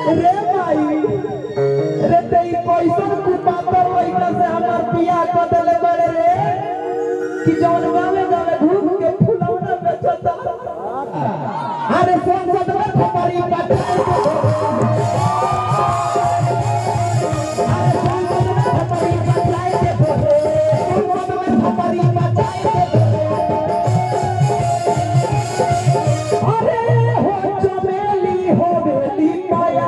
रे भाई रे ते ई कैसन कुपातर लइका से हमर बियाह क देले बड़े रे कि जौन गावे गावे घूम के फुलौना बेचता अरे संसद में खपरी पटाई के अरे संसद में खपरी पटाई के बोले संसद में खपरी पटाई के बोले अरे हो चमेली हो बेली पाया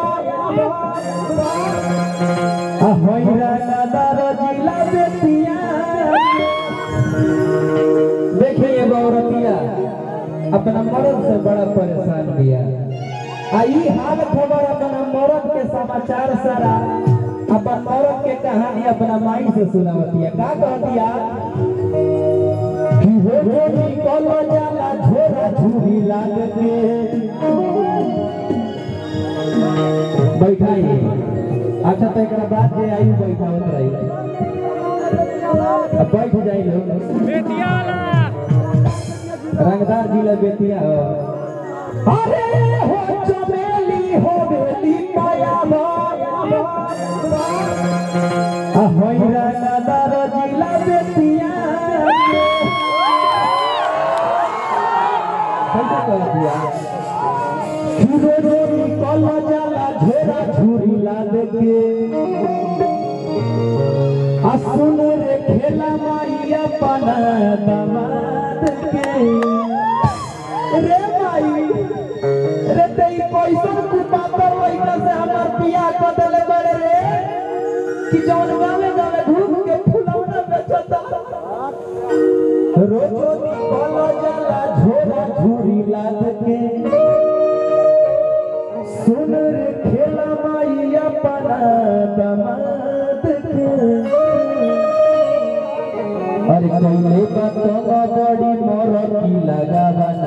होइरा नदर जिला बेतिया देखिए एगो औरतिया अपना मर्द से बड़ा परेशान बिया आ ई हाल खबर अपना मर्द के समाचार सारा अपन मर्द के कहानी अपना माई से सुनावतिया का कहतिया कि हो हो निकल जाला झोरा झूरी लाग के बैठाई अच्छा तो एकरा बाद जे आई बैठावत रही अब बैठ जाई लोग रंगदार जिला बेतिया हो अरे हो चमेली हो बेली पाया होई रंगदार जिला बेतिया कैसे कह दिया हीरो रोरी कल जाला झोरा झूरी लाद के आ सुन रे खेला माइया पना दमाद के रे माई रे ते ई कैसन कुपातर लइका से हमर बियाह क देले बड़े रे कि जौन गावे गावे घूम के फुलौना बेचता रोज निकल जाला झोरा झूरी लाद के सुन रे खेला माइया पना दमाद के अरे कइले बतवा बड़ी मोर की लगावना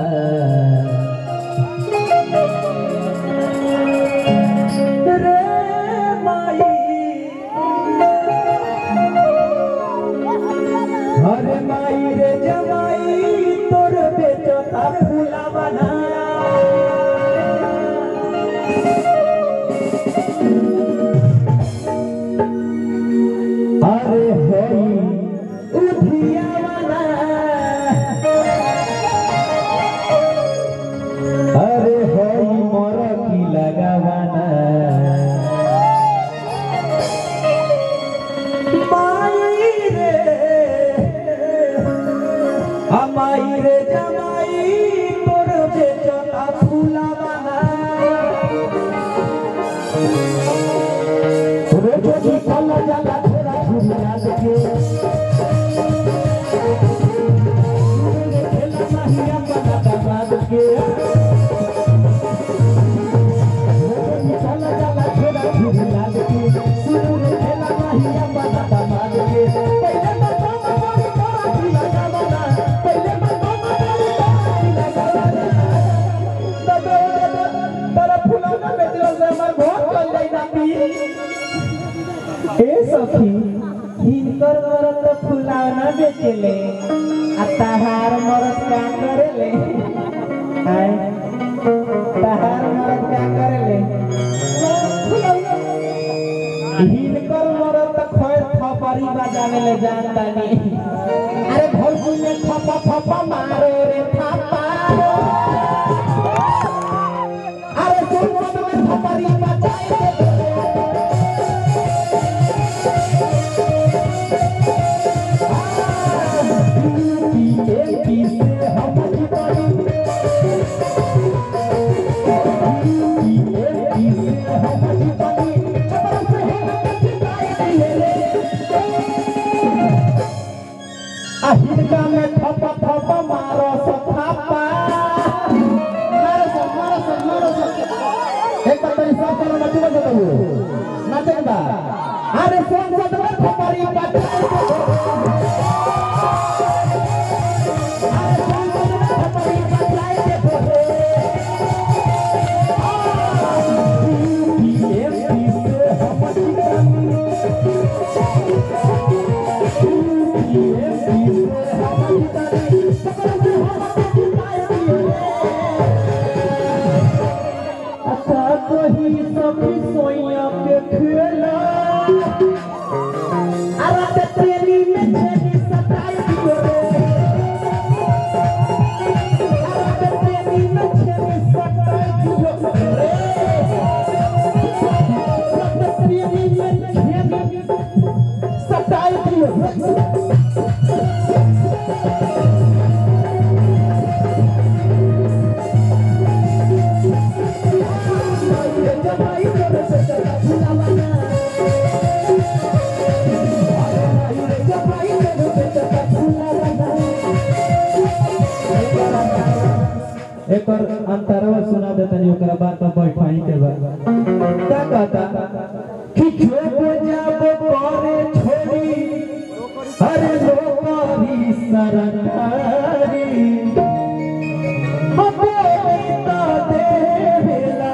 रे माई अरे माई रे जमाई तोर बेचता फुलावना अरे होई उधियावना अरे होई मोर की लगावना माई रे हमाई रे जमाई तोर बेचता फुलावना रोज निकल जाला थोड़ा झुमिया के खेला माहिया बना दमाद के रोज निकल जाला थोड़ा झुमिया के सुन रे खेला माहिया बना दमाद के पहले मत मारी तोरा की लगा बना पहले मत मारी तोरा की लगा बना दादा दादा तारा फुलाना बेचलो से हमर बहुत चल जाई नाती ए सखी हिनकर मरद तो फुलावना बेचेले आ तहार मरद का करेले आय तहार मरद का करेले हिनकर मरद तो खैर थपरी बजावे ले जानता नहीं अरे भौजी में थपा थपा मारो रे थपा अरे सुन में थपरी बजाए दे हिनका में थप थप मारो सथापा मारो सब मारो सब मारो सब एक बार तेरी सब चलो नचू बजे तो नाचे बा अरे सोन सद में थपरी पटाई अरे सोन सद में थपरी पटाई के बोले अच्छा तो रही सखी सोइया के खेला अरे ते तेरी में छेनी सताई दियो रे अरे ते तेरी में छेनी सताई दियो रे अरे ते तेरी में छेनी सताई दियो रे एक और अंतरवा सुना देता नहीं ओकरा बात पर बैठाई के बाद का कहता कि जो जब करे छोड़ी अरे लोकारी सरकारी अबोलिता देवेला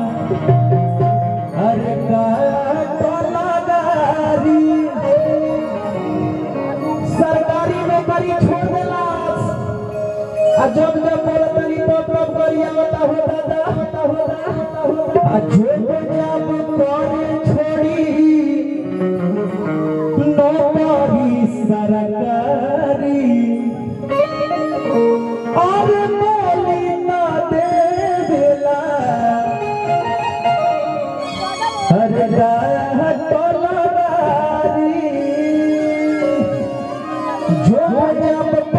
अरे का कलाकारी सरकारी नौकरी छोड़ देला आ जब जब बोलतनी तो तब करिया होता होता होता होता होता आ जो जब करे छोड़ी नौकरी सरकारी और बोली ना देवेला अरे राह टोलवारी जो जब